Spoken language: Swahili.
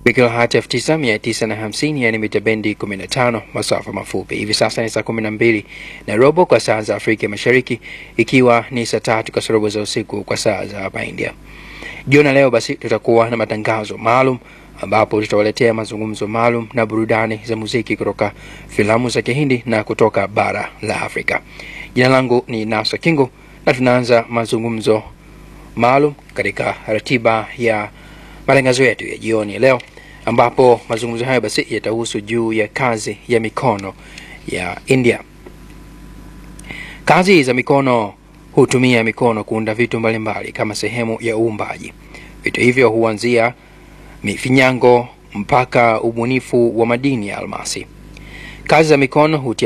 kilohertz 9950 yani mita bendi 15 masafa mafupi. Hivi sasa ni saa 12 na robo kwa saa za Afrika Mashariki, ikiwa ni saa tatu kasorobo za usiku kwa saa za hapa India. Jioni leo basi tutakuwa na matangazo maalum ambapo tutawaletea mazungumzo maalum na burudani za muziki kutoka filamu za Kihindi na kutoka bara la Afrika. Jina langu ni Nasa Kingo na tunaanza mazungumzo maalum katika ratiba ya matangazo yetu ya jioni ya leo, ambapo mazungumzo hayo basi yatahusu juu ya kazi ya mikono ya India. Kazi za mikono hutumia mikono kuunda vitu mbalimbali kama sehemu ya uumbaji. Vitu hivyo huanzia mifinyango mpaka ubunifu wa madini ya almasi. Kazi za mikono hutia